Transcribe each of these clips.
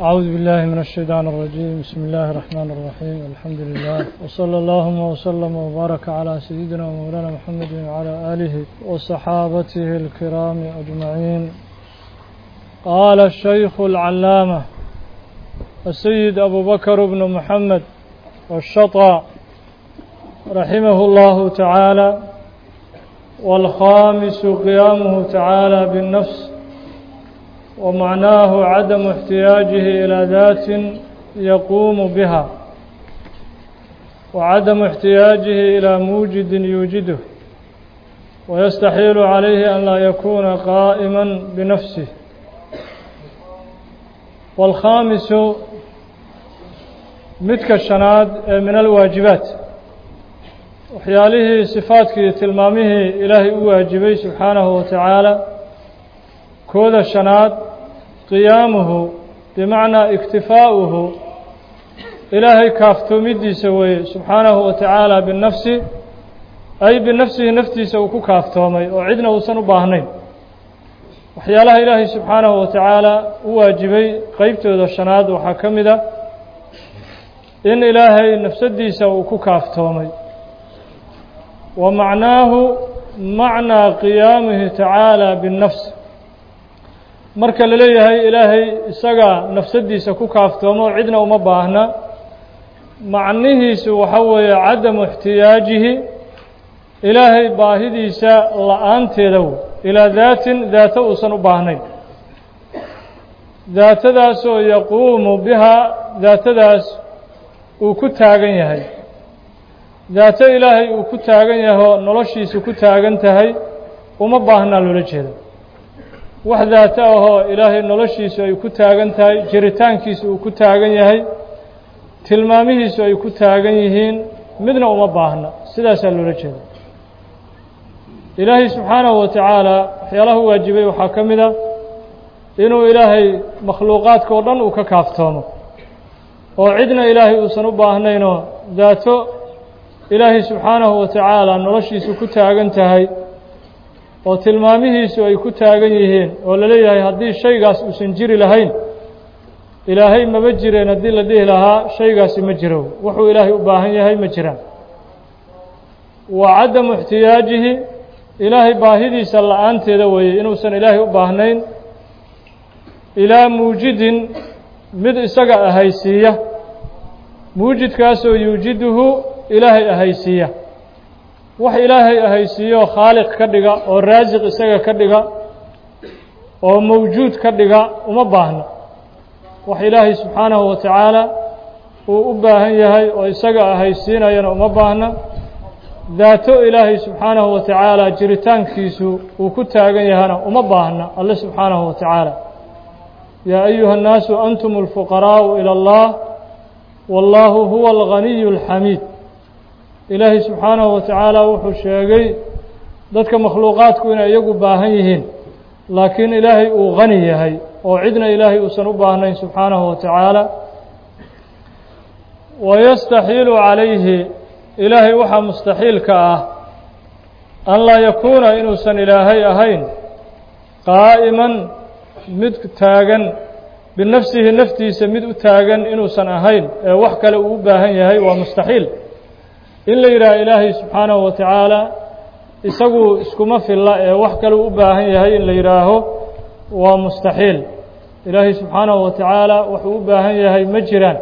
أعوذ بالله من الشيطان الرجيم بسم الله الرحمن الرحيم الحمد لله وصلى اللهم وسلم وبارك على سيدنا ومولانا محمد وعلى آله وصحابته الكرام أجمعين قال الشيخ العلامة السيد أبو بكر بن محمد والشطى رحمه الله تعالى والخامس قيامه تعالى بالنفس ومعناه عدم احتياجه إلى ذات يقوم بها وعدم احتياجه إلى موجد يوجده ويستحيل عليه أن لا يكون قائما بنفسه والخامس متك الشناد من الواجبات waxyaalihii sifaadkii tilmaamihii ilaahay u waajibay subxaanahu wa tacaala kooda shanaad qiyaamuhu bimacnaa iktifaa'uhu ilaahay kaaftoomidiisa weeye subxaanahu wa tacaala binafsi ay binafsihi naftiisa uu ku kaaftoomay oo cidna uusan u baahnayn waxyaalaha ilaahay subxaanahu wa tacaala u waajibay qeybtooda shanaad waxaa ka mid a in ilaahay nafsadiisa uu ku kaaftoomay wa macnaahu macnaa qiyaamihi tacaala binnafs marka la leeyahay ilaahay isaga nafsadiisa ku kaaftoomo oo cidna uma baahna macnihiisu waxa weeye cadamu ixtiyaajihi ilaahay baahidiisa la-aanteeda wey ilaa daatin daato uusan u baahnayn daatadaasoo yaquumu bihaa daatadaas uu ku taagan yahay daato ilaahay uu ku taagan yahoo noloshiisu ku taagan tahay uma baahnaa loola jeeda wax daato ahoo ilaahay noloshiisu ay ku taagan tahay jiritaankiisu uu ku taagan yahay tilmaamihiisu ay ku taagan yihiin midna uma baahna sidaasaa loola jeeda ilaahay subxaanahu wa tacaala waxyaalaha u waajibay waxaa ka mid a inuu ilaahay makhluuqaadka oo dhan uu ka kaaftoomo oo cidna ilaahay uusan u baahnaynoo daato ilaahay subxaanahu wa tacaala noloshiisu ku taagan tahay oo tilmaamihiisu ay ku taagan yihiin oo la leeyahay haddii shaygaas uusan jiri lahayn ilaahay maba jireen haddii la dhihi lahaa shaygaasi ma jiro wuxuu ilaahay u baahan yahay ma jiraan wa cadamu ixtiyaajihi ilaahay baahidiisa la-aanteeda weeye inuusan ilaahay u baahnayn ilaa muujidin mid isaga ahaysiiya muujidkaasoo yuujiduhu ilaahay ahaysiiya wax ilaahay ahaysiiyo khaaliq ka dhiga oo raasiq isaga ka dhiga oo mawjuud ka dhiga uma baahno wax ilaahay subxaanahu wa tacaala uu u baahan yahay oo isaga ahaysiinayana uma baahna daato ilaahay subxaanahu wa tacaala jiritaankiisu uu ku taagan yahana uma baahna alle subxaanahu wa tacaala yaa ayuha الnaasu antum اlfuqaraa'u ilى اllah wاllahu huwa alganiyu اlxamiid ilaahay subxaanahu wa tacaala wuxuu sheegay dadka makhluuqaadku inay iyagu baahan yihiin laakiin ilaahay uu gani yahay oo cidna ilaahay uusan u baahnayn subxaanahu wa tacaala wayastaxiilu calayhi ilaahay waxaa mustaxiilka ah an laa yakuuna inuusan ilaahay ahayn qaa'iman mid taagan binafsihi naftiisa mid u taagan inuusan ahayn ee wax kale uu u baahan yahay waa mustaxiil in la yidhaha ilaahay subxaanahu wa tacaala isagu iskuma filla ee wax kale uu u baahan yahay in la yidhaaho waa mustaxiil ilaahay subxaanahu wa tacaala wuxuu u baahan yahay ma jiraan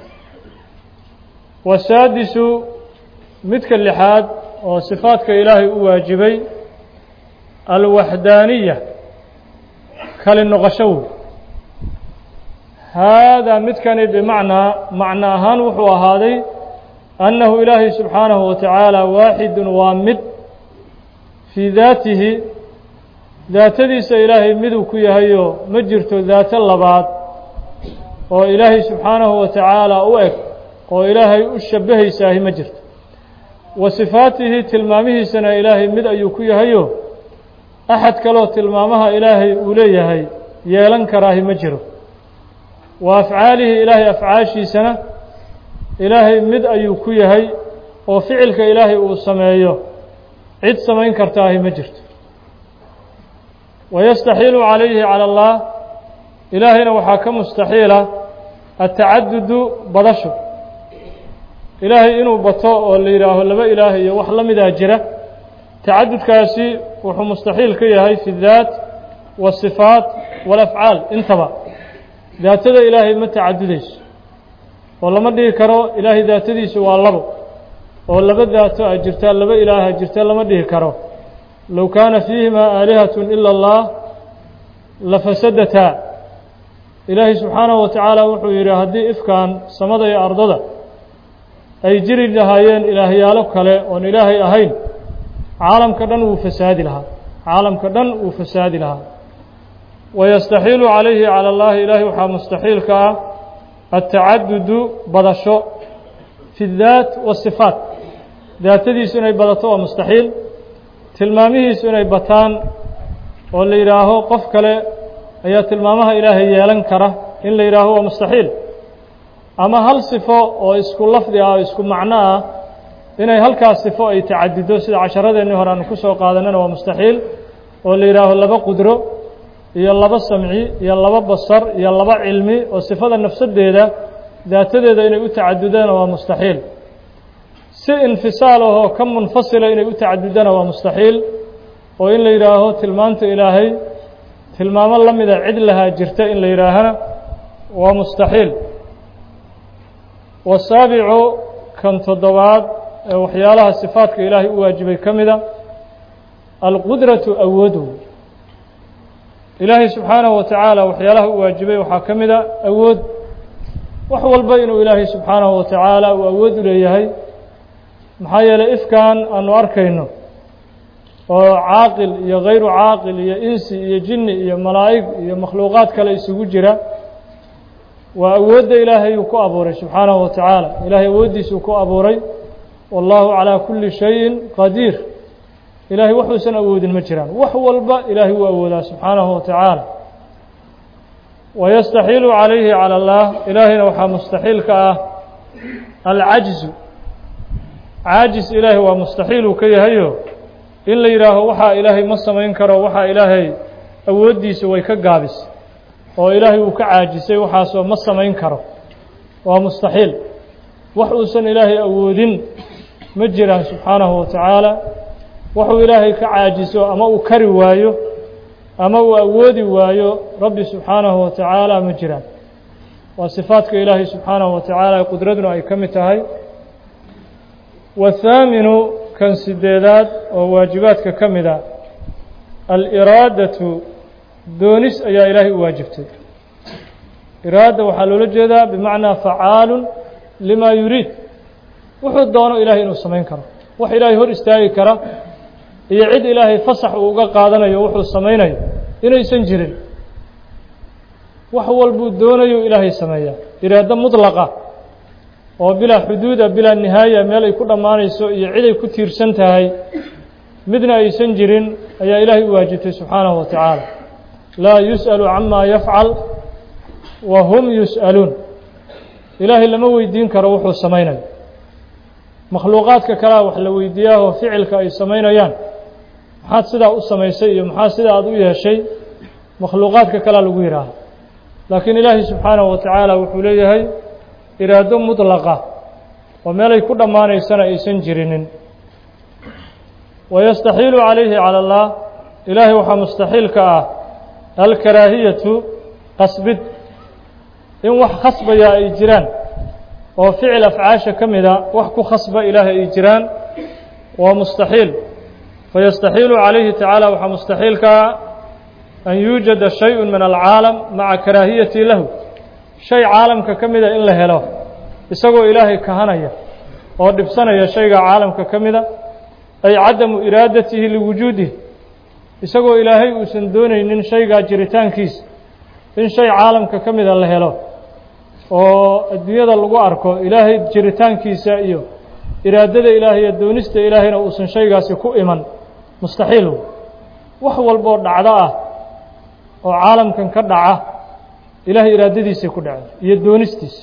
wasaadisu midka lixaad oo sifaadka ilaahay u waajibay alwaxdaaniya kali noqosho wey haadaa midkani bimacnaa macno ahaan wuxuu ahaaday annahu ilaahay subxaanahu wa tacaala waaxidun waa mid fii daatihi daatadiisa ilaahay miduu ku yahayo ma jirto daato labaad oo ilaahay subxaanahu wa tacaala u eg oo ilaahay u shabahaysaahi ma jirto wa sifaatihi tilmaamihiisana ilaahay mid ayuu ku yahayo axad kaloo tilmaamaha ilaahay uu leeyahay yeelan karaahi ma jiro wa afcaalihi ilaahay afcaashiisana ilaahay mid ayuu ku yahay oo ficilka ilaahay uu sameeyo cid samayn kartaahi ma jirto wayastaxiilu calayhi cala allah ilaahayna waxaa ka mustaxiila atacadudu badasho ilaahay inuu bato oo la yidhaaho laba ilaah iyo wax la midaa jira tacadudkaasi wuxuu mustaxiil ka yahay fi اdaat wالصifaat wاlafcaal intaba daatada ilaahay ma tacadudayso oo lama dhihi karo ilaahay daatadiisu waa labo oo laba daato a jirtaa laba ilaaha jirta lama dhihi karo low kaana fiihima aalihaة ilا اllah lafasadataa ilaahay subxaanahu wa tacaala wuxuu yidhi haddii ifkan samada iyo ardada ay jiri lahaayeen ilaahyaalo kale oon ilaahay ahayn caalamka dhan wuu fasaadi lahaa caalamka dhan wuu fasaadi lahaa wayastaxiilu calayhi cala اllahi ilaahay waxaa mustaxiilka ah atacadudu badasho fi اdaat wالصifaat daatadiisu inay badato waa mustaxiil tilmaamihiisu inay bataan oo la yidhaaho qof kale ayaa tilmaamaha ilaahay yeelan kara in la yidhaaho waa mustaxiil ama hal sifo oo isku lafdi ah oo isku macno ah inay halkaas sifo ay tacadido sida casharadeenii hore aanu ku soo qaadanana waa mustaxiil oo la yidhaaho laba qudro iyo laba samci iyo laba basar iyo laba cilmi oo sifada nafsadeeda daatadeeda inay u tacadudana waa mustaxiil si infisaal ahoo ka munfasila inay u tacadudana waa mustaxiil oo in la yidhaaho tilmaanta ilaahay tilmaamo la mida cid lahaa jirta in la yidhaahana waa mustaxiil wasaabicu kan toddobaad ee waxyaalaha sifaadka ilaahay u waajibay ka mida alqudratu awoodu ilaahay subxaanahu wa tacaala waxyaalaha u waajibay waxaa ka mida awood wax walba inuu ilaahay subxaanahu wa tacaala uu awood u leeyahay maxaa yeelay ifkan aanu arkayno oo caaqil iyo hayru caaqil iyo insi iyo jinni iyo malaa'ig iyo makhluuqaad kale isugu jira waa awoodda ilaahay uu ku abuuray subxaanahu wa tacaala ilaahay awooddiisuu ku abuuray wallahu calaa kulli shayin qadiir ilaahay waxuusan awoodin ma jiraan wax walba ilaahay wuu awoodaa subxaanahu wa tacaala wayastaxiilu calayhi cala allah ilaahayna waxaa mustaxiil ka ah alcajzu caajis ilaahay waa mustaxiil uu ka yahayo in la yidhaaho waxaa ilaahay ma samayn karo waxaa ilaahay awooddiisa way ka gaabis oo ilaahay uu ka caajisay waxaasoo ma samayn karo waa mustaxiil wax uusan ilaahay awoodin ma jiraan subxaanahu wa tacaala waxuu ilaahay ka caajiso ama uu kari waayo ama uu awoodi waayo rabbi subxaanahu wa tacaala ma jiraan waa sifaadka ilaahay subxaanahu wa tacaala qudraduna ay ka mid tahay wathaaminu kan sideedaad oo waajibaadka ka mid a aliraadatu doonis ayaa ilaahay u waajibtay iraada waxaa loola jeedaa bimacnaa facaalun limaa yuriid wuxuu doono ilaahay inuu samayn karo wax ilaahay hor istaagi kara iyo cid ilaahay fasax uu uga qaadanayo wuxuu samaynayo inaysan jirin wax walbuu doonayo ilaahay sameeyaa iraado mudlaqa oo bilaa xuduuda bilaa nihaaya meel ay ku dhammaanayso iyo cid ay ku tiirsan tahay midna aysan jirin ayaa ilaahay u waajibtay subxaanahu wa tacaala laa yus'alu camaa yafcal wa hum yus'aluun ilaahay lama weydiin karo wuxuu samaynayo makhluuqaadka kalea wax la weydiiyaahoo ficilka ay samaynayaan maxaad sidaa u samaysay iyo maxaa sidaa aad u yeeshay makhluuqaadka kalea lagu yidhaaha laakiin ilaahay subxaanahu wa tacaala wuxuu leeyahay iraado mudlaqa oo meelay ku dhammaanaysana aysan jirinin wayastaxiilu calayhi cala allah ilaahay waxaa mustaxiil ka ah alkaraahiyatu qasbid in wax khasbaya ay jiraan oo ficil afcaasha ka mida wax ku khasba ilaahay ay jiraan waa mustaxiil fayastaxiilu calayhi tacaala waxaa mustaxiil ka ah an yuujada shay-un min alcaalam maca karaahiyati lahu shay caalamka ka mida in la helo isagoo ilaahay kahanaya oo dhibsanaya shayga caalamka ka mida ay cadamu iraadatihi liwujuudih isagoo ilaahay uusan doonaynin shaygaa jiritaankiisa in shay caalamka ka mida la helo oo adduunyada lagu arko ilaahay jiritaankiisa iyo iraadada ilaahay iyo doonista ilaahayna uusan shaygaasi ku iman mustaxiil wax walboo dhacdo ah oo caalamkan ka dhaca ilaahay iraadadiisay ku dhacday iyo doonistiisa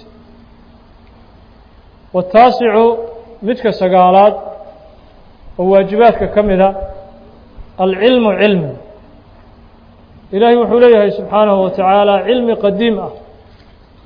wataasicu midka sagaalaad oo waajibaadka ka mida alcilmu cilmi ilaahay wuxuu leeyahay subxaanahu wa tacaala cilmi qadiim ah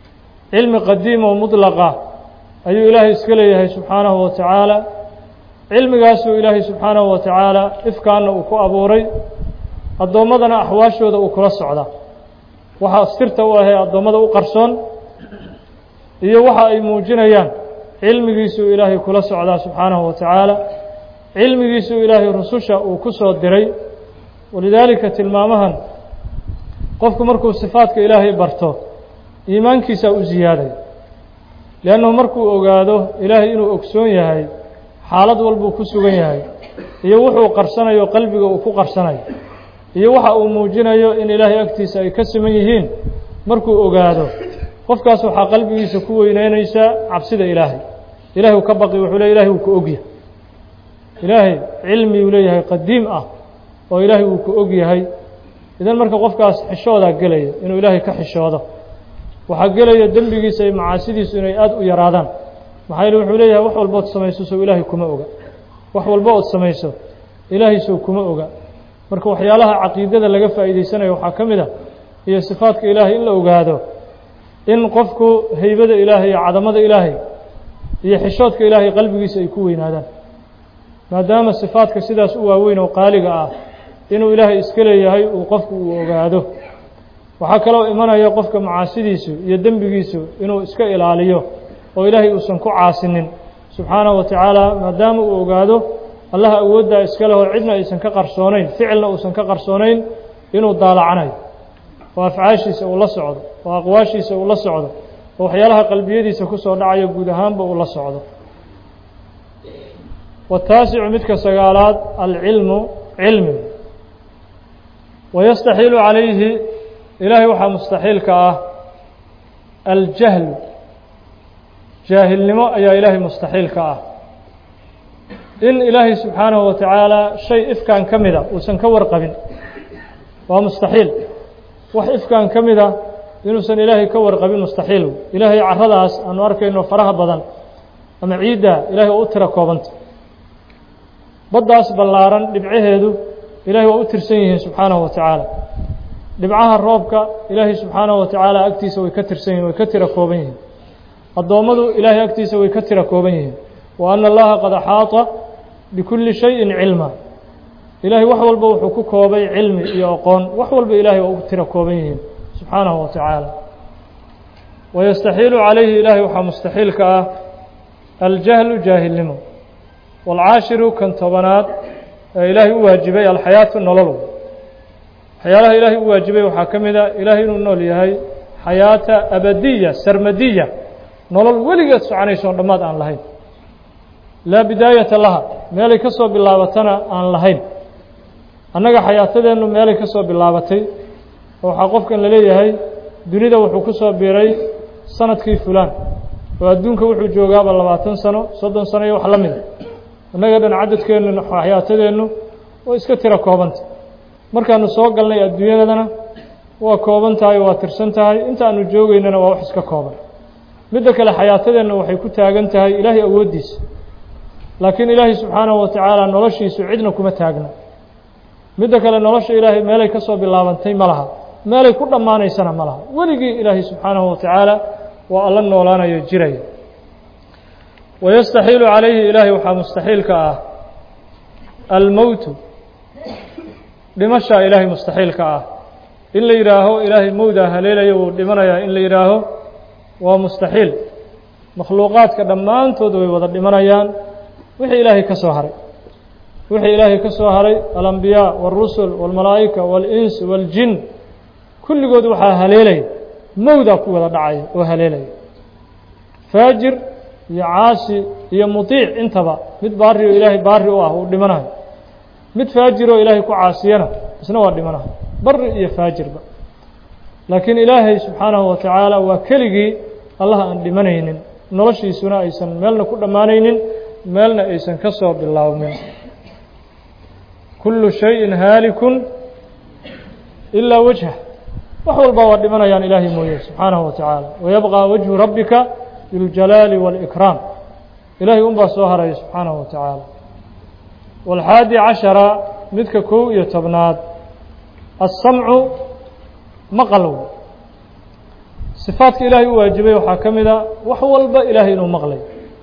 cilmi qadiim oo mudlaqa ayuu ilaahay iska leeyahay subxaanahu wa tacaala cilmigaasuu ilaahay subxaanahu wa tacaala ifkaanna uu ku abuuray addoommadana axwaashooda uu kula socda waxa sirta u ahee addoommada u qarsoon iyo waxa ay muujinayaan cilmigiisuu ilaahay kula socdaa subxaanahu wa tacaala cilmigiisuu ilaahay rususha uu ku soo diray walidaalika tilmaamahan qofku markuu sifaadka ilaahay barto iimaankiisaa u ziyaaday liannahu markuu ogaado ilaahay inuu ogsoon yahay xaalad walbuu ku sugan yahay iyo wuxuu qarsanayo qalbiga uu ku qarsanayo iyo waxa uu muujinayo in ilaahay agtiisa ay ka siman yihiin markuu ogaado qofkaas waxaa qalbigiisa ku weyneynaysaa cabsida ilaahay ilahay uu ka baqi wuxuu le ilahay wuu ku ogyahay ilaahay cilmi uu leeyahay qadiim ah oo ilaahay wuu ku og yahay idan marka qofkaas xishoodaa gelaya inuu ilaahay ka xishoodo waxaa gelaya dembigiisa iyo macaasidiisu inay aada u yaraadaan maxaa yeele wuxuu leeyahay wax walba ood samayso sow ilaahay kuma oga wax walba ood samayso ilaahay sow kuma oga marka waxyaalaha caqiidada laga faa'iidaysanayo waxaa ka mid a iyo sifaadka ilaahay in la ogaado in qofku heybada ilaahay iyo cadamada ilaahay iyo xishoodka ilaahay qalbigiisa ay ku weynaadaan maadaama sifaadka sidaas u waaweyn oo qaaliga ah inuu ilaahay iska leeyahay uu qofku uu ogaado waxaa kaloo imanaya qofka macaasidiisu iyo dembigiisu inuu iska ilaaliyo oo ilaahay uusan ku caasinin subxaanahu wa tacaala maadaama uu ogaado allaha awooddaa iska leh oo cidna aysan ka qarsoonayn ficilna uusan ka qarsoonayn inuu daalacanayo oo afcaashiisa uu la socdo oo aqwaashiisa uu la socdo oo waxyaalaha qalbiyadiisa ku soo dhacayo guud ahaanba uu la socdo wataasicu midka sagaalaad alcilmu cilmi wayastaxiilu calayhi ilaahay waxaa mustaxiilka ah aljahlu jaahilnimo ayaa ilaahay mustaxiilka ah in ilaahay subxaanahu wa tacaala shay ifkaan ka mida uusan ka warqabin waa mustaxiil wax ifkaan ka mida inuusan ilaahay ka warqabin mustaxiil ilaahay caradaas aanu arkayno faraha badan ama ciidda ilahay waa u tira koobanta baddaas ballaaran dhibcaheedu ilahay waa u tirsan yihiin subxaanahu wa tacaala dhibcaha roobka ilaahay subxaanahu wa tacaala agtiisa way ka tirsan yihin way ka tira kooban yihiin addoommadu ilaahay agtiisa way ka tira kooban yihiin wa ana allaha qad axaata bikulli shayin cilma ilaahay wax walba wuxuu ku koobay cilmi iyo aqoon wax walba ilaahay waa u tira kooban yihiin subxaanahu wa tacaala wayastaxiilu calayhi ilaahay waxaa mustaxiilka ah aljahlu jaahilnimo waalcaashiru kan tobanaad ee ilaahay u waajibay alxayaatu nolol waxyaalaha ilaahay u waajibay waxaa ka mid a ilaahay inuu nool yahay xayaata abadiya sarmadiya nolol weligeed soconaysoon dhammaad aan lahayn laa bidaayata laha meelay ka soo bilaabatana aan lahayn annaga xayaatadeennu meelay ka soo bilaabatay oo waxaa qofkan la leeyahay dunida wuxuu ku soo biiray sanadkii fulaan oo adduunka wuxuu joogaaba labaatan sano soddon sano iyo wax la mida annaga dhan cadadkeennu xayaatadeennu way iska tiro koobanta markaanu soo galnay adduunyadana waa kooban tahay waa tirsan tahay intaanu joogeynana waa wax iska kooban midda kale xayaatadeenna waxay ku taagan tahay ilaahay awooddiisa laakiin ilaahay subxaanahu wa tacaala noloshiisu cidna kuma taagna midda kale nolosha ilaahay meelay ka soo bilaabantay ma laha meelay ku dhammaanaysana ma laha weligii ilaahay subxaanahu wa tacaala waa alla noolaanayo jiraya wayastaxiilu calayhi ilaahay waxaa mustaxiilka ah almowtu dhimashaa ilaahay mustaxiilka ah in la yidhaaho ilaahay mowdaa haleelaya wuu dhimanayaa in la yidhaaho waa mustaxiil makhluuqaadka dhammaantood way wada dhimanayaan wixii ilaahay ka soo haray wixii ilaahay ka soo haray alambiyaa wاlrusul wاlmalaa'ika wاlins wاljin kulligood waxaa haleelaya mowdaa ku wada dhacaya oo haleelaya faajir iyo caasi iyo muطiic intaba mid baari oo ilaahay baari u ah uu dhimanayo mid faajiroo ilaahay ku caasiyana isna waa dhimanayo bari iyo faajirba laakiin ilaahay subxaanahu wa tacaala waa keligii allah aan dhimanaynin noloshiisuna aysan meelna ku dhammaanaynin meelna aysan ka soo bilaabmin kullu shayin haalikun ilaa wajha wax walba waa dhimanayaan ilaahay mooye subxaanahu wa tacaala wayabqى wajhu rabbika biاljalaali wاlإkraam ilaahay un baa soo haraya subxaanahu wa tacaala wاlxaadi cashara midka kow iyo tobnaad aلsamcu maqalow sifaadka ilaahay u waajibay waxaa ka mid a wax walba ilaahay inuu maqlayo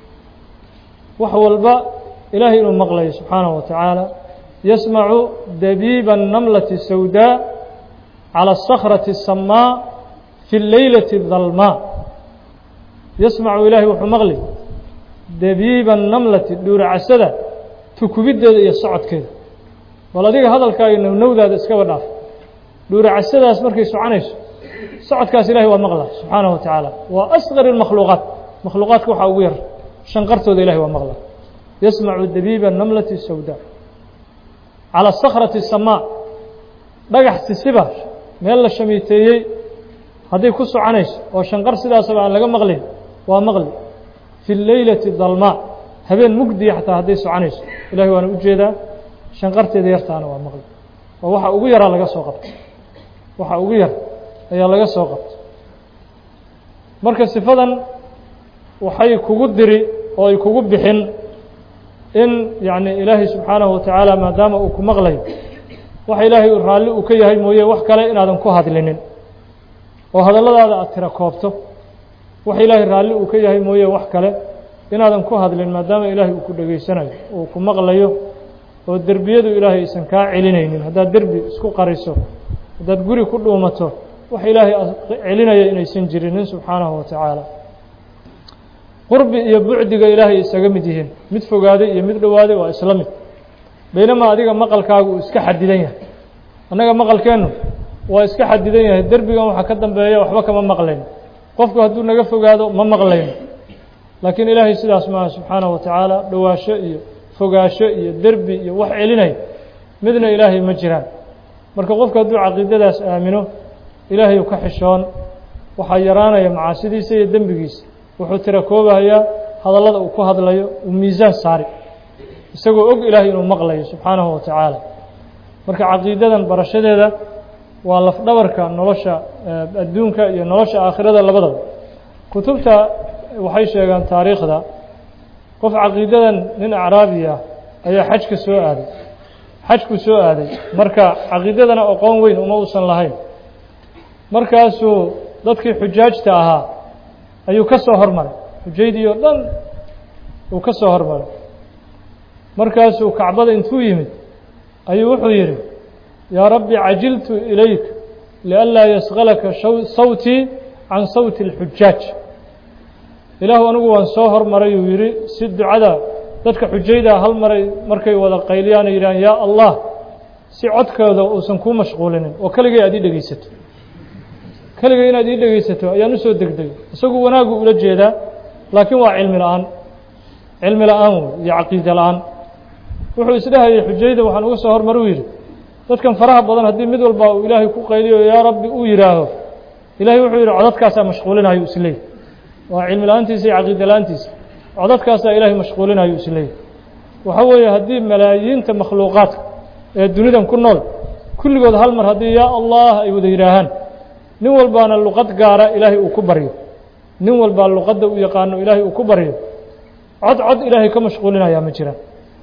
wax walba ilaahay inuu maqlayo subxaanaه wa tacaala yasmacu dabiiba الnamlati sawdaa calى الsakrati الsamaa fi اleylati الdalmaa yasmacu ilaahay wuxuu maqli dabiiba الnamlati dhuuracasada tukubiddeeda iyo socodkeeda bal adiga hadalkaaga nownowdaada iskaba dhaaf dhuuracasadaas markay soconayso socodkaas ilahay waa maqla subxaanaه wa tacaala waa asqar الmakhluuqaat makhluuqaadka waxaa ugu yar shanqartooda ilahay waa maqla yasmacu dabiiba namlati sawda calى sakrati الsamaa dhagax sisiba meel la shamiiteeyey hadday ku soconayso oo shanqar sidaasaba aan laga maqlin waa maqli fi leylati dalmaa habeen mugdiya xataa hadday soconayso ilahay waana u jeedaa shanqarteeda yartaana waa maqli oo waxa ugu yaraa laga soo qabtay waxa ugu yar ayaa laga soo qabtay marka sifadan waxay kugu diri oo ay kugu bixin in yacni ilaahay subxaanahu wa tacaala maadaama uu ku maqlayo waxa ilaahay raalli uu ka yahay mooye wax kale inaadan ku hadlinin oo hadalladaada aad tira koobto waxa ilaahay raalli uu ka yahay mooye wax kale inaadan ku hadlin maadaama ilaahay uu ku dhegaysanayo uu ku maqlayo oo derbiyadu ilaahay aysan kaa celinaynin haddaad derbi isku qariso haddaad guri ku dhuumato wax ilaahay celinaya inaysan jirinin subxaanahu wa tacaala qurbi iyo bucdiga ilaahay isaga mid yihiin mid fogaaday iyo mid dhowaaday waa isla mid baynamaa adiga maqalkaagu uu iska xadidan yahay annaga maqalkeennu waa iska xadidan yahay derbigan waxaa ka dambeeya waxba kama maqlayno qofku hadduu naga fogaado ma maqlayno laakiin ilaahay sidaas maaha subxaanahu wa tacaala dhowaasho iyo fogaasho iyo derbi iyo wax celinaya midna ilaahay ma jiraan marka qofku hadduu caqiidadaas aamino ilaahay u ka xishoon waxaa yaraanaya macaasidiisa iyo dembigiisa wuxuu tira koobahayaa hadallada uu ku hadlayo uu miisaan saari isagoo og ilaahay inuu maqlayo subxaanahu wa tacaala marka caqiidadan barashadeeda waa lafdhabarka nolosha adduunka iyo nolosha aakhirada labadaba kutubta waxay sheegaan taariikhda qof caqiidadan nin acraabi ah ayaa xajka soo aaday xajku soo aaday marka caqiidadana aqoon weyn uma uusan lahayn markaasuu dadkii xujaajta ahaa ayuu ka soo hormaray xujaydii oo dhan uu ka soo hormaray markaasuu kacbada intuu yimid ayuu wuxuu yidhi yaa rabbi cajiltu ilayk lianlaa yasqalaka sawtii can sawti اlxujaaj ilaahu anigu waan soo hormaray uu yidhi si ducada dadka xujaydaa hal maray markay wada qayliyaan ay yidhahaan yaa allah si codkooda uusan kuu mashquulinin oo keligay aad ii dhegaysato keligay inaad ii dhegaysato ayaan usoo degdegay isagu wanaagu ula jeedaa laakiin waa cilmi la-aan cilmi la-aan wey iyo caqiide la-aan wuxuu isdhehayay xujayda waxaan uga soo hormar u yidhi dadkan faraha badan haddii mid walba uu ilaahay ku qayliyo yaa rabbi uu yidhaaho ilahay wuxuu yidhi codadkaasaa mashquulinayo isleey waa cilmi la-aantiisa iyo caqiide la-aantiisa codadkaasaa ilaahay mashquulinayo isleey waxa weeye haddii malaayiinta makhluuqaadka ee dunidan ku nool kulligood hal mar haddii yaa allah ay wada yidhaahaan nin walbaana luqad gaara ilaahay uu ku baryo nin walbaa luqadda u yaqaano ilaahay uu ku baryo cod cod ilaahay ka mashquulinayaa ma jiraan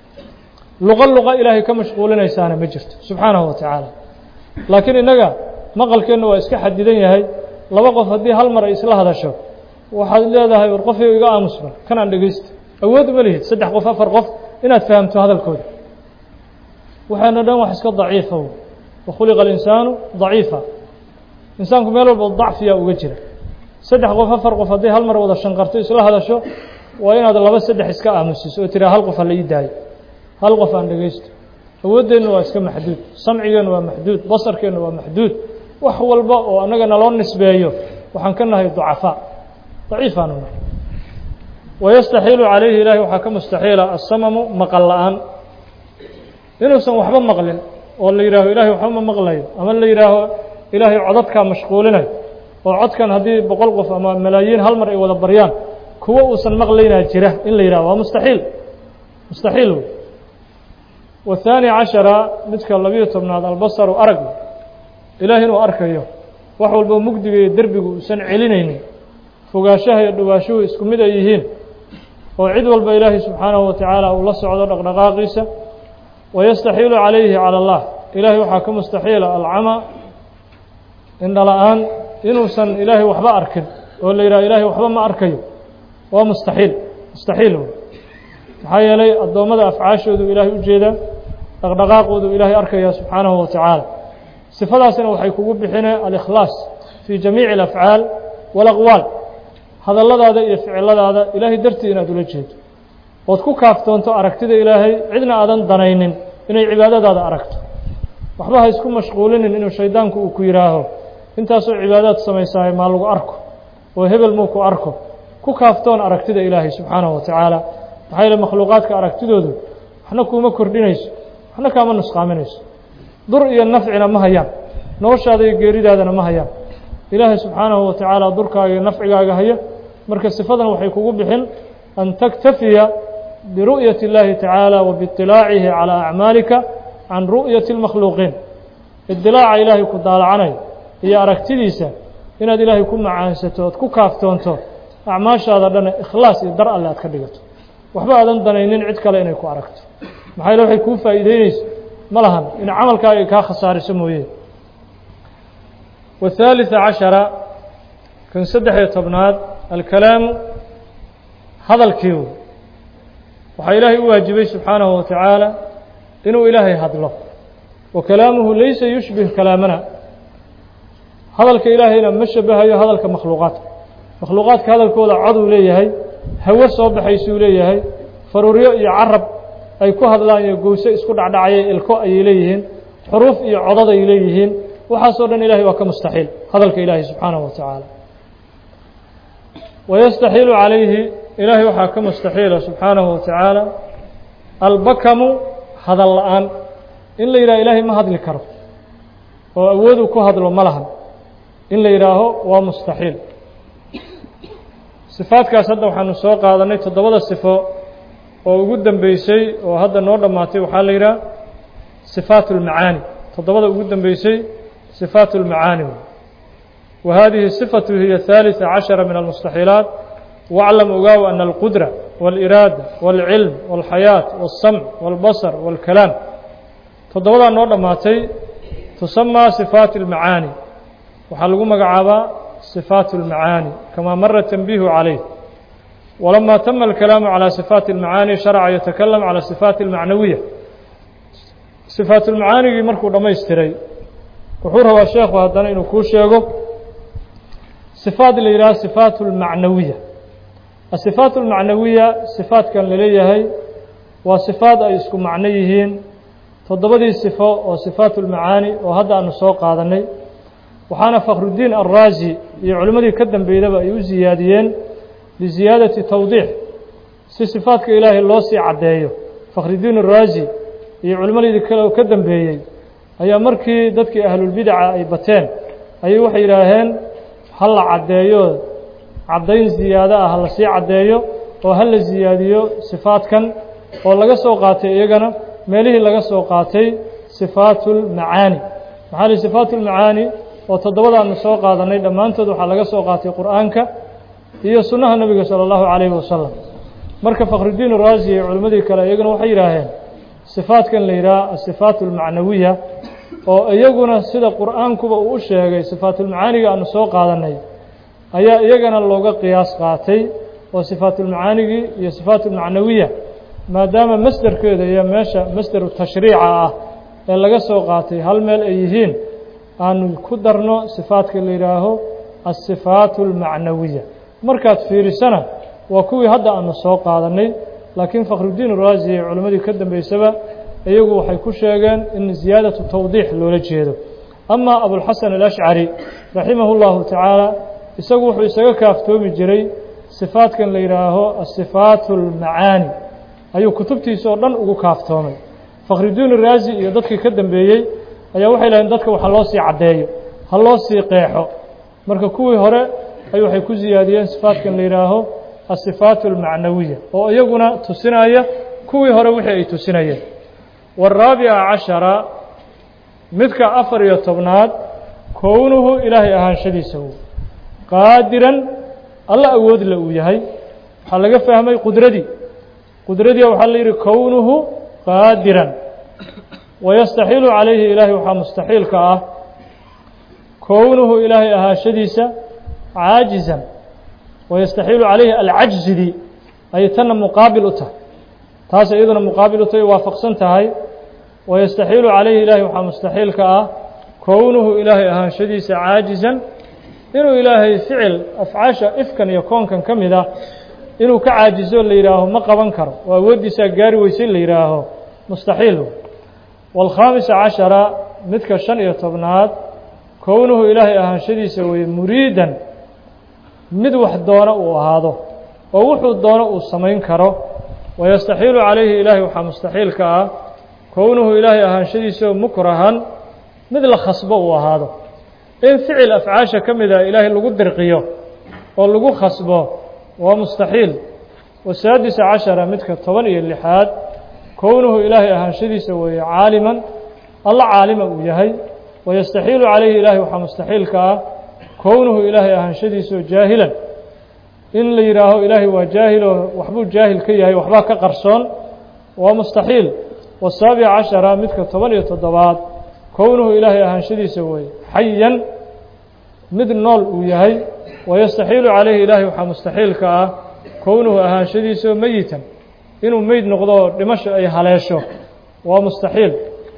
luqo luqa ilaahay ka mashquulinaysaana ma jirto subxaanahu wa tacaala laakiin innaga maqalkeenna waa iska xadidan yahay laba qof haddii hal mar ay isla hadasho waxaad leedahay war qofyo iga aamusban kanaan dhegaysto awood uma lihid saddex qof afar qof inaad fahamto hadalkooda waxaana dhan wax iska daciifa wakhuliqa alinsaanu daciifa insaanku meel walba dacfiyaa uga jira saddex qof afar qof hadday hal mar wada shanqarto isla hadasho waa inaad laba saddex iska aamusiso oo tiraa hal qof ha la ii daayo hal qof aan dhegaysto awooddeenna waa iska maxduud samcigeenna waa maxduud basarkeenna waa maxduud wax walba oo annaga naloo nisbeeyo waxaan ka nahay ducafaa daciifaanu nahay wayastaxiilu calayhi ilaahay waxaa ka mustaxiila asamamu maqal la-aan inuusan waxba maqlin oo la yidhaaho ilahay waxba ma maqlayo ama la yidhaaho ilaahay codadkaa mashquulinayo oo codkan haddii boqol qof ama malaayiin hal mar ay wada baryaan kuwo uusan maqlaynaa jira in la yidhaho waa mustaxiil mustaxiil wey wahaani cashara midka labiyo tobnaad albasaru arag ilaahay inuu arkayo wax walba mugdiga iyo derbigu uusan celinaynin fogaashaha iyo dhawaashuhu isku mid ay yihiin oo cid walba ilaahay subxaanahu wa tacaala uu la socdo dhaqdhaqaaqiisa wayastaxiilu calayhi cala allah ilaahay waxaa ka mustaxiila alcama indhala-aan inuusan ilaahay waxba arkin oo la yidhaha ilaahay waxba ma arkayo waa mustaxiil mustaxiil wey maxaa yeelay addoommada afcaashoodu ilaahay u jeedaa dhaqdhaqaaqoodu ilaahay arkaya subxaanahu wa tacaala sifadaasina waxay kugu bixineen alikhlaas fii jamiici alafcaal walaqwaal hadalladaada iyo ficiladaada ilaahay dartii inaad ula jeedo ood ku kaaftoonto aragtida ilaahay cidna aadan danaynin inay cibaadadaada aragto waxba ha isku mashquulinin inuu shaydaanku uu ku yidhaaho intaasoo cibaadaad samaysahay maa lagu arko oo hebel muu ku arko ku kaaftoon aragtida ilaahay subxaanahu wa tacaala maxaa yeele makhluuqaadka aragtidoodu waxna kuuma kordhinayso waxna kaama nusqaaminayso dur iyo nafcina ma hayaan noloshaada iyo geeridaadana ma hayaan ilaahay subxaanahu wa tacaala durkaaga iyo nafcigaaga haya marka sifadan waxay kugu bixin an taktafiya biru'yati اllahi tacaala wa biiطilaacihi calىa acmaalika can ru'yati اlmakhluuqiin idilaaca ilaahay ku daalacanayo iyo aragtidiisa inaad ilaahay ku macaansato ood ku kaaftoonto acmaashaada dhana ikhlaas iyo dar alle aad ka dhigato waxba aadan danaynin cid kale inay ku aragto maxaa yale waxay kuu faa'iideynayso ma lahan in camalkaaga kaa khasaariso mooye والثالث caشhaرa kan saddex-iyo tobnaad alkalaamu hadalkiiu waxaa ilaahay u waajibay subxaanahu wa tacaala inuu ilaahay hadlo wa kalaamuhu laysa yushbih kalaamana hadalka ilaahayna ma shabahayo hadalka makhluuqaadka makhluuqaadka hadalkooda coduu leeyahay hawo soo baxaysuu leeyahay faruuryo iyo carab ay ku hadlaan iyo gowse isku dhacdhacaya ilko ayay leeyihiin xuruuf iyo codad ay leeyihiin waxaasoo dhan ilahay waa ka mustaxiil hadalka ilaahay subxaanahu wa tacaala wayastaxiilu calayhi ilaahay waxaa ka mustaxiila subxaanahu wa tacaala albakamu hadal la-aan in la yidhaha ilaahay ma hadli karo oo awooduu ku hadlo ma lahan in la yidhaaho waa mustaxiil sifaadkaas hadda waxaanu soo qaadanay toddobada sifo oo ugu dambeysay oo hadda noo dhammaatay waxaa la yidhaha sifaat اlmacaani toddobada ugu dambeysay صفاaت المعاaني وهذه الصفة هي الثالثة عشhرة من المستحيiلaaت واعلم ogaaw أن القدرة والإراadة والعلم والحياة والسمع والبصر والكلام toddobadaa noo dhammaatay تسمى صفاaت المعاaني waxaa lagu magacaabaa صفاaت المعاaني كما mر تنبيه عليه ولما تم الكلام على صفاaت المعاaني شhرع يتكلم على صفاaت المعنوية صفاaت المعاaنigii markuu dhamaystiray wuxuu rabaa sheekhu haddana inuu kuu sheego sifaad la yidhaha sifaat اlmacnawiya asifaat اlmacnawiya sifaatkan laleeyahay waa sifaad ay isku macno yihiin toddobadii sifo oo sifaat اlmacaani oo hadda aanu soo qaadanay waxaana fakhrudiin alraazi iyo culimmadii ka dambeydaba ay u siyaadiyeen liziyaadati tawdiix si sifaadka ilaahay loo sii caddeeyo fakhrudiin araazi iyo culimmadii kale oo ka dambeeyey ayaa markii dadkii ahlulbidaca ay bateen ayay waxay yidhaaheen ha la caddeeyo caddayn ziyaado ah ha la sii caddeeyo oo ha la siyaadiyo sifaadkan oo laga soo qaatay iyagana meelihii laga soo qaatay sifaatulmacaani maxaa li sifaatulmacaani oo toddobadaanu soo qaadanay dhammaantood waxaa laga soo qaatay qur'aanka iyo sunnaha nebiga sala allahu calayhi wasalam marka fakhrudiin raasi iyo culimmadii kale iyaguna waxay yidhaaheen sifaadkan la yidhaha asifaat almacnawiya oo iyaguna sida qur'aankuba uu u sheegay sifaatulmacaaniga aanu soo qaadanay ayaa iyagana looga qiyaas qaatay oo sifaatulmacaanigii iyo sifaatulmacnawiya maadaama masderkeeda iyo meesha masderu tashriica ah ee laga soo qaatay hal meel ay yihiin aanu ku darno sifaadka la yidhaaho asifaatu almacnawiya markaad fiirisana waa kuwii hadda aanu soo qaadanay laakiin fakhrudiin raasi iyo culimmadii ka dambeysaba iyagu waxay ku sheegeen in ziyaadatu tawdiix loola jeedo ama abulxasan alashcari raximahu llahu tacaala isagu wuxuu isaga kaaftoomi jiray sifaadkan la yidhaaho asifaatu almacaani ayuu kutubtiisa oo dhan ugu kaaftoomay fakhrudiin raasi iyo dadkii ka dambeeyey ayaa waxay laheen dadka waxa loo sii caddeeyo ha loo sii qeexo marka kuwii hore ay waxay ku siyaadiyeen sifaadkan la yidhaaho asifaatu almacnawiya oo iyaguna tusinaya kuwii hore wixii ay tusinayeen waaraabica cashara midka afar iyo tobnaad kownuhu ilaahay ahaanshadiisa uu qaadiran alla awoodle uu yahay waxaa laga fahmay qudradii qudradii waxaa la yidhi kownuhu qaadiran wayastaxiilu calayhi ilaahay waxaa mustaxiilka ah kownuhu ilaahay ahaanshadiisa caajizan wayastaxiilu calayhi alcajzidii ayay tanna muqaabil u tahay taas iyaduna muqaabil u tahay waafaqsan tahay wayastaxiilu calayhi ilaahay waxaa mustaxiilka ah kownuhu ilaahay ahaanshadiisa caajizan inuu ilaahay ficil afcaasha ifkan iyo koonkan ka mid ah inuu ka caajizo la yidhaaho ma qaban karo oo awooddiisaa gaari weysay la yidhaaho mustaxiil waalkhaamisa cashara midka shan iyo tobnaad kownuhu ilaahay ahaanshadiisa weeye muriidan mid wax doona uu ahaado oo wuxuu doono uu samayn karo wayastaxiilu calayhi ilaahay waxaa mustaxiilka ah kownuhu ilaahay ahaanshadiisao mukrahan mid la khasbo uu ahaado in ficil afcaasha ka mid a ilaahay lagu dirqiyo oo lagu khasbo waa mustaxiil wasaadisa cashara midka toban iyo lixaad kownuhu ilaahay ahaanshadiisa weeye caaliman alla caalima uu yahay wayastaxiilu calayhi ilaahay waxaa mustaxiilka ah kownuhu ilaahay ahaanshadiisao jaahilan in la yidhaaho ilaahay waa jaahiloo waxbuu jaahil ka yahay waxbaa ka qarsoon waa mustaxiil wasaabic cashara midka toban iyo toddobaad kownuhu ilaahay ahaanshadiisa weeye xayan mid nool uu yahay wayastaxiilu calayhi ilaahay waxaa mustaxiilka ah kownuhu ahaanshadiisao meyitan inuu meyd noqdo oo dhimasho ay haleesho waa mustaxiil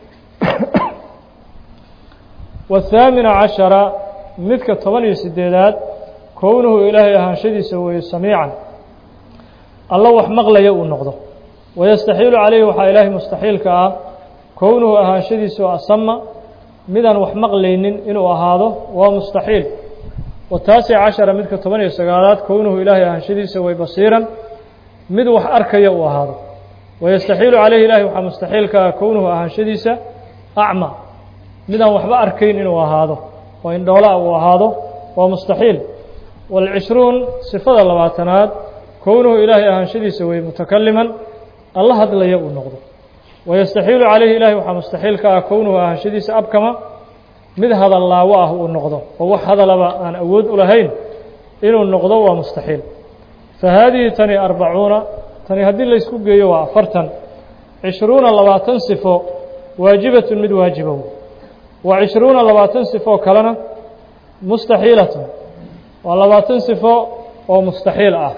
waathaamina cashara midka toban iyo siddeedaad kownuhu ilaahay ahaanshadiisa weeye samiican alla wax maqlaya uu noqdo wayastaxiilu calayhi waxaa ilaahay mustaxiilka ah kownuhu ahaanshadiisa oo asama midaan wax maqlaynin inuu ahaado waa mustaxiil wataasic cashara midka toban iyo sagaalaad kownuhu ilaahay ahaanshadiisa way basiiran mid wax arkaya uu ahaado wayastaxiilu calayhi ilaahay waxaa mustaxiilka ah kownuhu ahaanshadiisa acma midaan waxba arkayn inuu ahaado oo indhoolaa uu ahaado waa mustaxiil waalcishruun sifada labaatanaad kownuhu ilaahay ahaanshadiisa wey mutakaliman alla hadlaya uu noqdo wayastaxiilu calayhi ilaahay waxaa mustaxiilka ah kownuhu ahaanshadiisa abkama mid hadallaawo ah uu noqdo oo wax hadalaba aan awood u lahayn inuu noqdo waa mustaxiil fa haadihi tani arbacuuna tani haddii laysku geeyo waa afartan cishruuna labaatan sifo waajibatun mid waajibow wa cishruuna labaatan sifo kalena mustaxiilatun waa labaatan sifo oo mustaxiil ah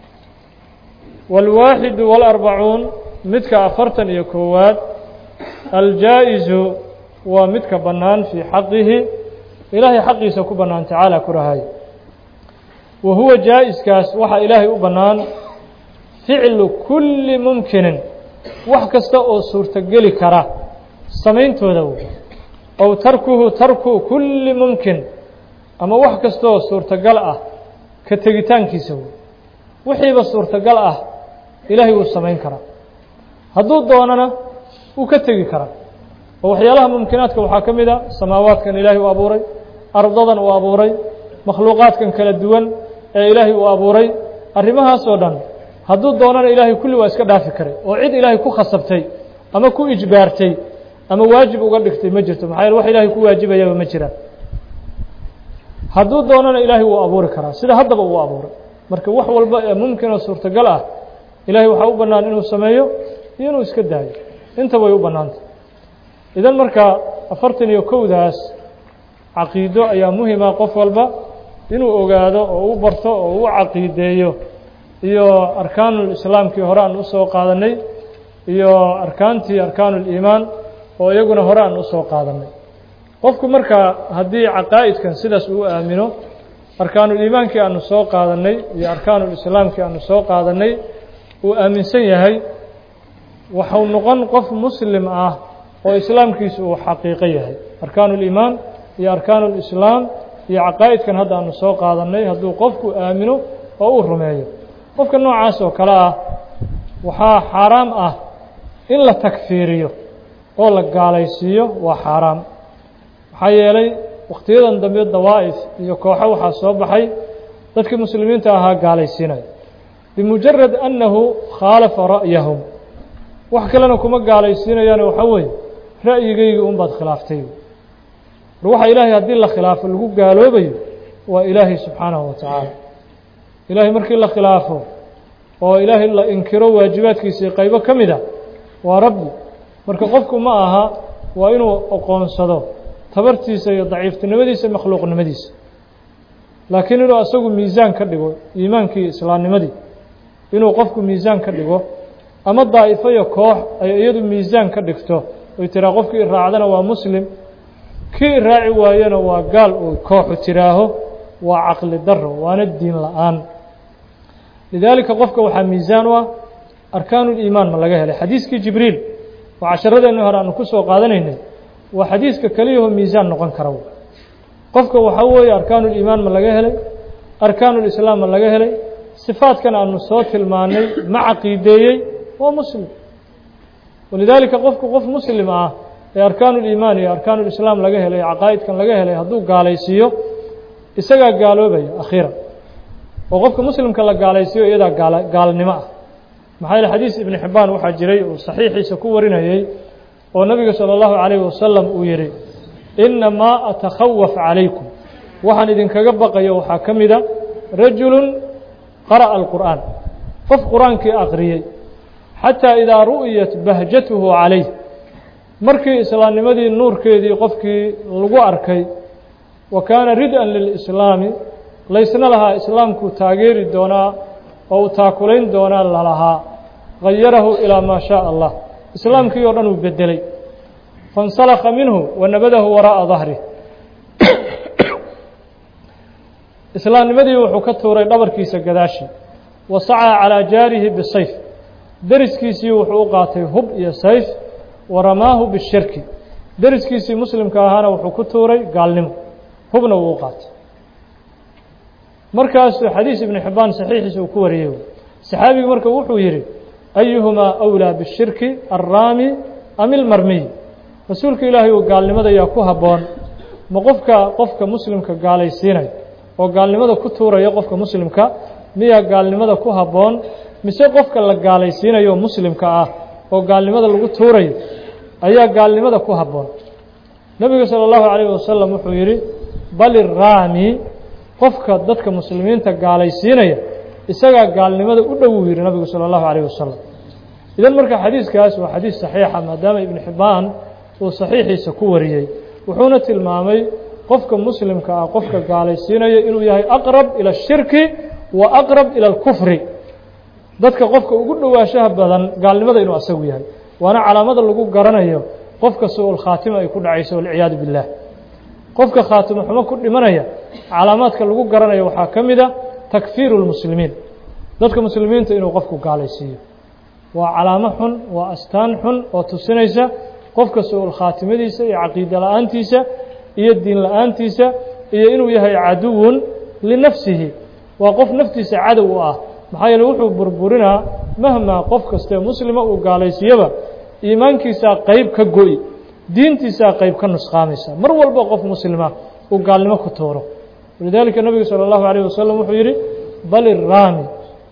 wاlwaaxidu wاlarbacuun midka afartan iyo koowaad aljaa'izu waa midka bannaan fii xaqihi ilaahay xaqiisa ku bannaan tacaala ku rahay wa huwa jaa'iskaas waxaa ilaahay u bannaan ficlu kulli mumkinin wax kasta oo suurtogeli kara samayntooda wey ow tarkuhu tarku kulli mumkin ama wax kasta oo suurtogal ah ka tegitaankiisa wey wixiiba suurtogal ah ilaahay wuu samayn karaa hadduu doonana wuu ka tegi karaa oo waxyaalaha mumkinaadka waxaa ka mid a samaawaadkan ilaahay uu abuuray ardadan uu abuuray makhluuqaadkan kala duwan ee ilaahay uu abuuray arrimahaasoo dhan hadduu doonana ilaahay kulli waa iska dhaafi karay oo cid ilaahay ku khasabtay ama ku ijbaartay ama waajib uga dhigtay ma jirto maxaa yeele wax ilaahay ku waajibayaba ma jiraan hadduu doonana ilaahay wuu abuuri karaa sida haddaba uu abuuray marka wax walba ee mumkin oo suurtagal ah ilaahay waxaa u bannaan inuu sameeyo iyo inuu iska daayo intaba way u bannaantay idan marka afartan iyo kowdaas caqiido ayaa muhima qof walba inuu ogaado oo u barto oo u caqiideeyo iyo arkaanulislaamkii hore aan usoo qaadanay iyo arkaantii arkaanuliimaan oo iyaguna hore aan usoo qaadanay qofku marka haddii caqaa'idkan sidaas uu aamino arkaanuliimaankii aanu soo qaadanay iyo arkaanulislaamkii aanu soo qaadanay uu aaminsan yahay waxau noqon qof muslim ah oo islaamkiisu uu xaqiiqo yahay arkaanuliimaan iyo arkaanulislaam iyo caqaa'idkan hadda aanu soo qaadanay hadduu qofku aamino oo uu rumeeyo qofka noocaas oo kale ah waxaa xaaraam ah in la takfiiriyo oo la gaalaysiiyo waa xaaraam maxaa yeelay wakhtiyadan dambe dawaa'if iyo kooxo waxaa soo baxay dadkii muslimiinta ahaa gaalaysiinaya bimujarad annahu khaalafa ra'yahum wax kalena kuma gaalaysiinayaane waxaa weeye ra'yigaygii unbaad khilaaftay war waxa ilaahay haddii la khilaafo lagu gaaloobayo waa ilaahay subxaanahu wa tacaala ilaahay markii la khilaafo oo ilaahay la inkiro waajibaadkiisii qaybo ka mid a waa rabbi marka qofku ma aha waa inuu oqoonsado tabartiisa iyo daciiftinimadiisa makhluuqnimadiisa laakiin inuu asagu miisaan ka dhigo iimaankii islaamnimadii inuu qofku miisaan ka dhigo ama daa'ifo iyo koox ay iyadu miisaan ka dhigto oy tiraa qofkii iraacdana waa muslim kii iraaci waayena waa gaal uu kooxu tiraaho waa caqli daro waana diin la-aan lidaalika qofka waxaa miisaan u ah arkaanuliimaan ma laga helay xadiiskii jibriil oo casharadeenni hore aanu ku soo qaadanaynay waa xadiiska keliyahoo miisaan noqon kara qofka waxaa weeye arkaanuliimaan ma laga helay arkaanulislaam ma laga helay sifaadkan aanu soo tilmaanay ma caqiideeyey waa muslim walidaalika qofku qof muslim ah ee arkaanuliimaan iyo arkaanulislaam laga helay caqaa'idkan laga helay hadduu gaalaysiiyo isagaa gaaloobaya akhiiran oo qofka muslimka la gaalaysiiyo iyadaa gaal gaalnimo ah maxaa yeele xadiis ibnu xibbaan waxaa jiray uu saxiixiisa ku warinayey oo nabiga salى اllahu calayhi wasalam uu yihi inamaa atakhawaf calaykum waxaan idinkaga baqayo waxaa ka mida rajulu qara'a alqur'aan qof qur-aankii aqriyey xataa idaa ru'yat bahjatuhu calayh markii islaamnimadii nuurkeedii qofkii lagu arkay wa kaana rid-an lilislaami laysna lahaa islaamkuu taageeri doonaa oo uu taakulayn doonaa lalahaa gayarahu ilaa maa shaء allah islaamkii oo dhan uu bedelay faاnsalaka minhu wa nabadahu waraaءa dahrih islaamnimadii wuxuu ka tuuray dhabarkiisa gadaashii wa sacaa calىa jaarihi bisayf deriskiisii wuxuu u qaatay hub iyo sayf wa ramaahu bishirki deriskiisii muslimka ahaana wuxuu ku tuuray gaalnimo hubna wuu u qaatay markaasuu xadiis ibnu xibbaan saxiixiisa uu ku wariyey saxaabigi marka wuxuu yidhi ayuhumaa أwlىa bishirki alraami am ilmarmiy rasuulka ilaahay uu gaalnimada yaa ku habboon ma qofka qofka muslimka gaalaysiinaya oo gaalnimada ku tuuraya qofka muslimka miyaa gaalnimada ku habboon mise qofka la gaalaysiinayo muslimka ah oo gaalnimada lagu tuurayo ayaa gaalnimada ku habboon nebigu salى اllahu عalayه wasalam wuxuu yidhi bal iraami qofka dadka muslimiinta gaalaysiinaya isagaa gaalnimada u dhow uu yidhi nabigu salى اllahu عalيه wasalam idan marka xadiiskaas waa xadiis saxiixa maadaama ibnu xibbaan uu saxiixiisa ku wariyey wuxuuna tilmaamay qofka muslimka ah qofka gaalaysiinaya inuu yahay aqrab ilى الshirki wa aqrab ilى اlkufri dadka qofka ugu dhowaanshaha badan gaalnimada inuu asagu yahay waana calaamada lagu garanayo qofka su-ul khaatima ay ku dhacayso walciyaadu biاllah qofka khaatimo xumo ku dhimanaya calaamaadka lagu garanayo waxaa ka mid a takfiiru اlmuslimiin dadka muslimiinta inuu qofku gaalaysiiyo waa calaamo xun waa astaan xun oo tusinaysa qofka su-ul khaatimadiisa iyo caqiida la-aantiisa iyo diin la-aantiisa iyo inuu yahay caduwun linafsihi waa qof naftiisa cadow u ah maxaa yeele wuxuu burburinaa mahmaa qof kastee muslima uu gaalaysiiyaba iimaankiisaa qeyb ka go-i diintiisaa qeyb ka nusqaamaysa mar walba qof muslima uu gaalnimo ku tuuro walidaalika nabigu salى اllahu عalيه wasalam wuxuu yidhi bal iraami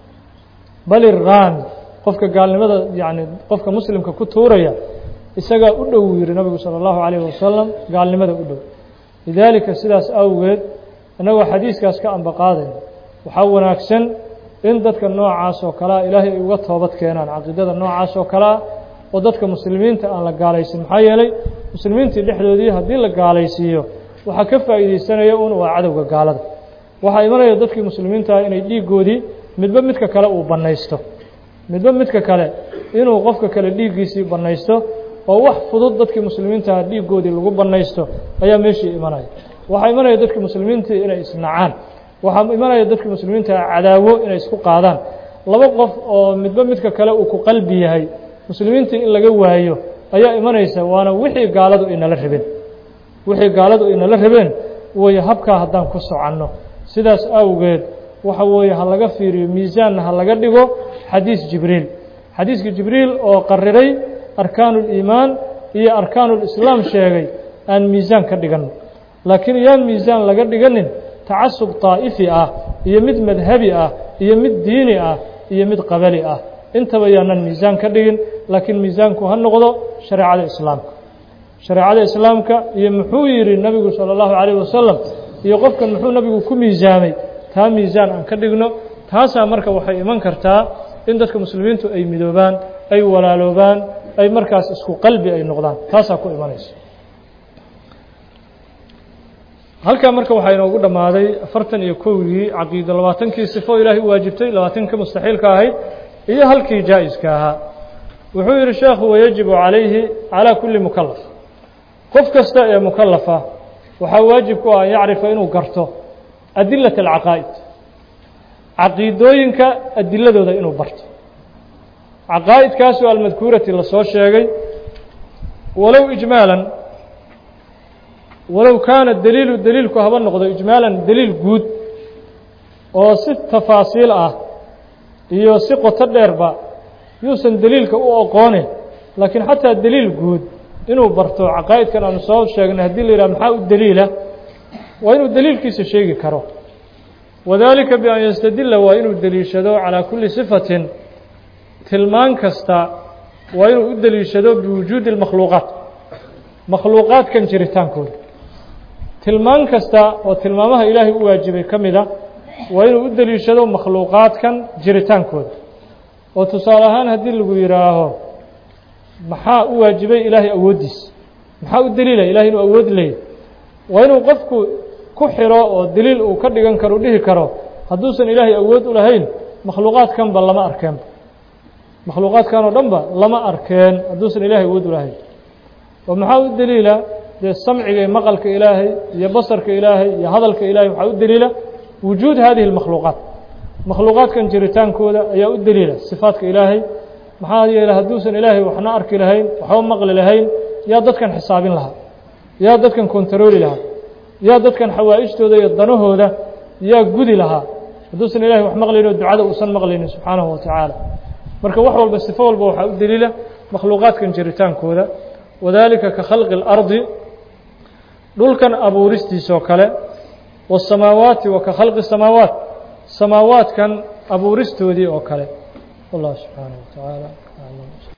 bal iraami qofka gaalnimada yani qofka muslimka ku tuuraya isagaa u dhow yihi nabigu salى اllahu عalيه wasalam gaalnimada u dhow lidaalika sidaas awgeed innagoo xadiiskaas ka ambaqaadayna waxaa wanaagsan in dadka noocaas oo kalea ilaahay ay uga toobad keenaan caqiidada noocaas oo kalea oo dadka muslimiinta aan la gaalaysin maxaa yeelay muslimiintii dhexdoodii haddii la gaalaysiiyo waxaa ka faa'iideysanaya un waa cadowga gaalada waxaa imanaya dadkii muslimiintaah inay dhiiggoodii midba midka kale uu bannaysto midba midka kale inuu qofka kale dhiiggiisii bannaysto oo wax fudud dadkii muslimiintaah dhiiggoodii lagu bannaysto ayaa meeshii imanaya waxaa imanaya dadkii muslimiintii inay isnacaan waxaa imanaya dadkii muslimiintaah cadaawo inay isku qaadaan laba qof oo midba midka kale uu ku qalbi yahay muslimiintii in laga waayo ayaa imanaysa waana wixii gaaladu inala rabeen wixii gaaladu inala rabeen weeye habkaa haddaan ku soconno sidaas awgeed waxa weeye ha laga fiiriyo miisaanna ha laga dhigo xadiis jibriil xadiiska jibriil oo qariray arkaanuliimaan iyo arkaanulislaam sheegay aan miisaan ka dhiganno laakiin yaan miisaan laga dhiganin tacasub طaa'ifi ah iyo mid madhabi ah iyo mid diini ah iyo mid qabali ah intaba yaanan miisaan ka dhigin laakiin miisaanku ha noqdo shareecada islaamka shareecada islaamka iyo muxuu yidhi nabigu salى اllahu عalيه wasalam iyo qofkan muxuu nabigu ku miisaamay taa miisaan aan ka dhigno taasaa marka waxay iman kartaa in dadka muslimiintu ay midoobaan ay walaaloobaan ay markaas isku qalbi ay noqdaan taasaa ku imanaysa halkaa marka waxaa inoogu dhammaaday afartan iyo kowdii caqiido labaatankii sifo ilaahay u waajibtay labaatankii mustaxiilka ahayd iyo halkii jaa-iska ahaa wuxuu yidhi sheekhu wayajibu calayhi calaa kulli mukalaf qof kasta ee mukalafa waxaa waajib ku ah an yacrifa inuu garto adilat alcaqaa'id caqiidooyinka adiladooda inuu barto caqaa'idkaasoo almadkuurati lasoo sheegay walow ijmaalan walow kaana daliilu daliilku haba noqdo ijmaalan daliil guud oo si tafaasiil ah iyo si qoto dheerba yuusan daliilka u oqoonin laakiin xataa daliil guud inuu barto caqaa'idkan aanu soo sheegnay haddii la yidhaha maxaa u daliila waa inuu daliilkiisa sheegi karo wadalika bian yastadila waa inuu deliishado calaa kulli sifatin tilmaan kasta waa inuu u deliishado biwujuudi اlmakhluuqaat makhluuqaadkan jiritaankooda tilmaan kasta oo tilmaamaha ilaahay u waajibay ka mida waa inuu u deliishado makhluuqaadkan jiritaankooda oo tusaale ahaan haddii lagu yidhaaho maxaa u waajibay ilaahay awooddiisa maxaa u deliila ilahay inuu awood leeyahy waa inuu qofku ku xiro oo deliil uu ka dhigan karo dhihi karo hadduusan ilaahay awood u lahayn makhluuqaadkanba lama arkeenba makhluuqaadkan oo dhanba lama arkeen hadduusan ilaahay awood u lahayn oo maxaa u deliila dee samciga iyo maqalka ilaahay iyo basarka ilaahay iyo hadalka ilaahay waxaa u deliila wujuud hadihi اlmakhluuqaat makhluuqaadkan jiritaankooda ayaa u deliila sifaadka ilaahay maxaa yeeley hadduusan ilaahay waxna arki lahayn waxba maqli lahayn yaa dadkan xisaabin lahaa yaa dadkan kontarooli lahaa yaa dadkan xawaa'ijtooda iyo danahooda yaa gudi lahaa hadduusan ilahay wax maqlayn oo ducada uusan maqlaynin subxaanahu wa tacaala marka wax walba sifo walba waxaa u deliila makhluuqaadkan jiritaankooda wadalika ka khalqi اlardi dhulkan abuuristiisoo kale waالsamaawaati wa ka khalqi الsamaawaat samaawaadkan abuuristoodii oo kale wallah subxaanaه wa tacaala